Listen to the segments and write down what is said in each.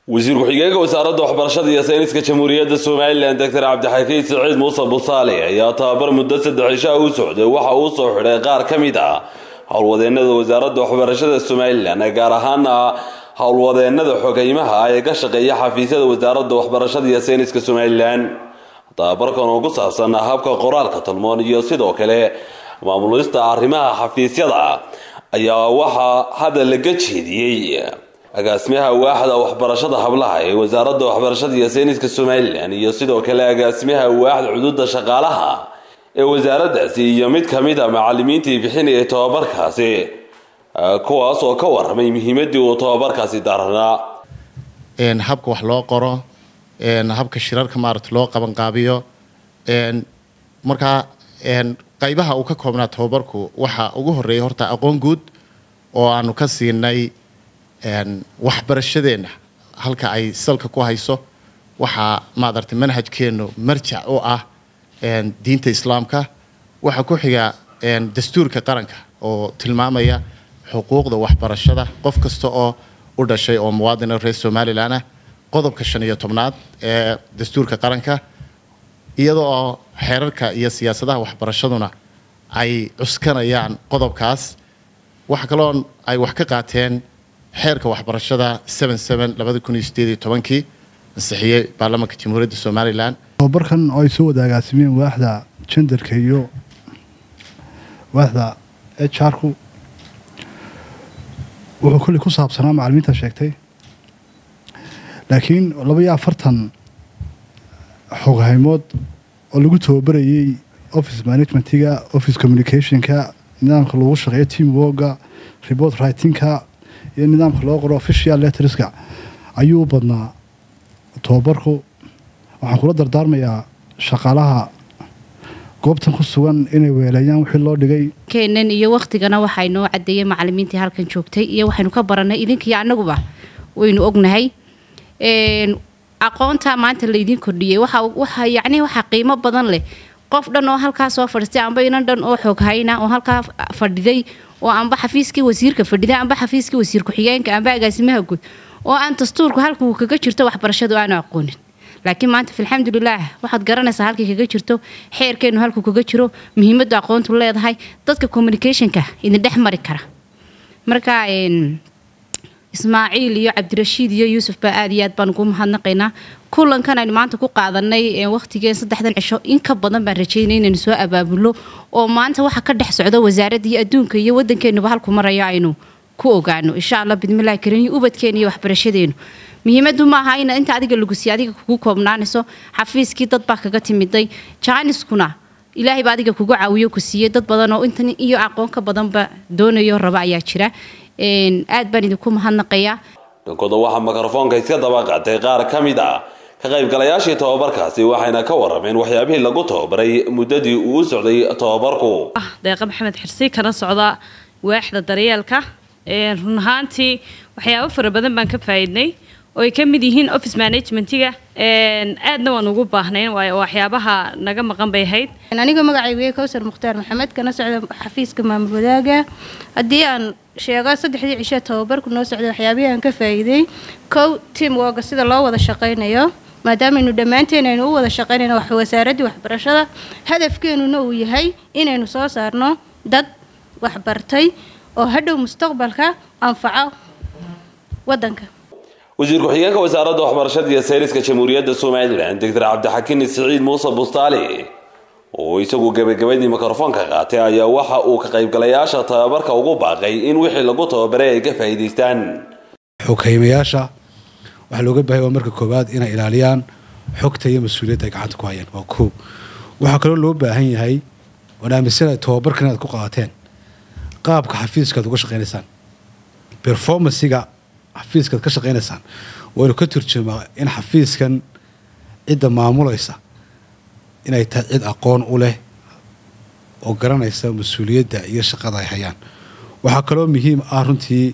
wasiir ku-xigeenka wasaaradda waxbarashada iyo sayniska jamhuuriyadda somalilan doctor cabdixakiin siciid muuse busaale ayaa tababar muddo saddex cishaa u socday waxa uu soo xidhay qaar ka mid ah howlwadeenada wasaaradda waxbarashada somalilan gaar ahaana howlwadeenada xogeymaha ah ee ka shaqeeya xafiisyada wasaaradda waxbarashada iyo sayniska somalilan tababarkan oo ku saabsan habka qoraalka talmoon iyo sidoo kale maamulista arrimaha xafiisyada ayaa waxaa hadda laga jeediyey agaasimaha waaxda waxbarashada hablaha ee wasaaradda waxbarashada iyo sayniska somalilan iyo sidoo kale agaasimaha waaxda xuduudda shaqaalaha ee wasaaraddaasi iyo mid ka mid a macalimiintii bixinayay tobabarkaasi kuwaas oo ka waramay muhiimadii uu tobabarkaasi daaranaa habka wax loo qoro habka shirarka maarata loo qabanqaabiyo markaa qaybaha uu ka koobnaa tobabarku waxa ugu horeeya horta aqoon guud oo aanu ka siinay waxbarashadeenna halka ay salka ku hayso waxaa maadartay manhajkeennu marjac u ah diinta islaamka waxaa ku xiga dastuurka qaranka oo tilmaamaya xuquuqda waxbarashada qof kasta oo u dhashay oo muwaadina reer somalilan ah qodobka shan iyo tobnaad ee dastuurka qaranka iyadoo oo xeerarka iyo siyaasadaha waxbarashaduna ay cuskanayaan qodobkaas waxa kaloo ay wax ka qaateen xeerka waxbarashada kii ansixiyey baarlamaanka jamhuuriyadda somalilan tababarkan oo ay soo wada agaasimeen waaxda jendarka iyo waaxda hrku wuxuu kolley ku saabsanaa macalimiinta sheegtay laakiin laba iyo afartan xoghaymood oo lagu tababarayey office managementiga office communicationka nidaamka lagu shaqeeyo team worga report writingka iyo nidaamka loo qoro official letterska ayuu u badnaa tobabarku waxaan kula dardaarmayaa shaqaalaha goobtan ku sugan inay weeleeyaan wixii loo dhigay keenan iyo waktigana waxaa inoo cadeeyay macalimiintii halkan joogtay iyo waxaynu ka baranay idinkiiyo annaguba waynu ognahay aqoonta maanta laydin kordhiyey waxa yacni waxaa qiimo badan leh qof dhan oo halkaa soo fadhiistay amba inan dhan oo xoog hayna oo halkaa fadhiday oo amba xafiiskii wasiirka fadhiday amba xafiiskii wasiir ku-xigeenka amba agaasimaha guud oo aan dastuurku halka uu kaga jirto waxbarashadu aanu aqoonin laakiin maanta alxamdulilaah waxaad garanaysaa halkay kaga jirto xeerkeenu halkuu kaga jiro muhiimadu aqoontu leedahay dadka communicationka idin dhex mari kara marka ismaaciil iyo cabdirashiid iyo yuusuf baa aad iyo aad baan ugu mahadnaqaynaa kulankan aynu maanta ku qaadanay waqtigeen saddexdan cisho in ka badan baan rajeynay inaynu soo abaabulo oo maanta waxa ka dhex socdo wasaaradda iyo adduunka iyo waddankeenuba halku marayo aynu ku ogaano insha allah bidmillahi karim iyo ubadkeena iyo waxbarashadeenu muhiimadu maaha in inta adiga lagu siiy adiga kugu koobnaanayso xafiiskii dad baa kaga timiday jaaniskuna ilaahay baa adiga kugu caawiyo ku siiyey dad badan oo intan iyo aqoon ka badanba doonayo raba ayaa jira aad baan idinku mahadnaqayaa dhankooda waxaa mikrofoonka iska daba qaatay qaar ka mid ah ka qaybgalayaashii tobabarkaasi waxayna ka warameen waxyaabihii lagu tababaray muddadii uu socday tobabarku deeqa maxamed xirsi kana socda waaxda daryeelka run ahaantii waxyaabo fara badan baan ka faa'iidnay oo ay ka mid yihiin office managementiga aadna waan ugu baahnayn waayo waxyaabaha naga maqan bay ahayd aniga magacaygu kowsar mukhtaar maxamed kana socda xafiiska maamul wadaaga haddii aan sheego saddexdii cisho tababarku noo socday waxyaabihii aan ka faa'iiday kow team woga sida loo wada shaqaynayo maadaamaaynu dhammaanteen aynu u wada shaqaynayno wax wasaaraddii waxbarashada hadafkeenuna uu yahay inaynu soo saarno dad waxbartay oo hadhow mustaqbalka anfaco waddanka wasiir ku-xigeenka wasaaradda waxbarashada iyo sayniska jamhuuriyadda somalilan doctor cabdixakiin siciid muuse bustaali oo isagu gabagabadii mikrofoonka qaatay ayaa waxa uu ka qaybgalayaasha tababarka ugu baaqay in wixii lagu tababaray ay ka faa'iidaystaan xoghaymayaasha waxaa looga baahaya waa marka koowaad inay ilaaliyaan xogta iyo mas-uuliyadda ay gacanta ku hayaan waa koow waxaa kaloo loo baahan yahay waan aaminsanahay tababarkan inaad ku qaateen qaabka xafiiska aad uga shaqaynaysaan performansiga xafiiska aad ka shaqaynaysaan waynu ka turjumaa in xafiiskan cidda maamulaysa inay tahay cid aqoon u leh oo garanaysa mas-uuliyadda iyo shaqada ay hayaan waxaa kaloo muhiim ah runtii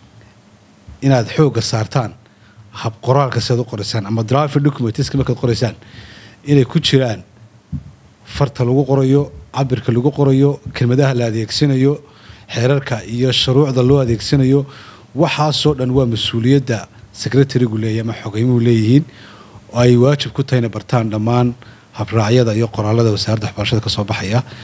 inaad xoogga saartaan hab qoraalka siaad u qoraysaan ama driver documentiska markaad qoraysaan inay ku jiraan farta lagu qorayo cabirka lagu qorayo kelmadaha la adeegsanayo xeerarka iyo shuruucda loo adeegsanayo waxaasoo dhan waa mas-uuliyadda secretarigu leeyahy ama xogeymuhu leeyihiin oo ay waajib ku tahayna bartaan dhammaan habraacyada iyo qoraalada wasaaradda waxbarashada ka soo baxaya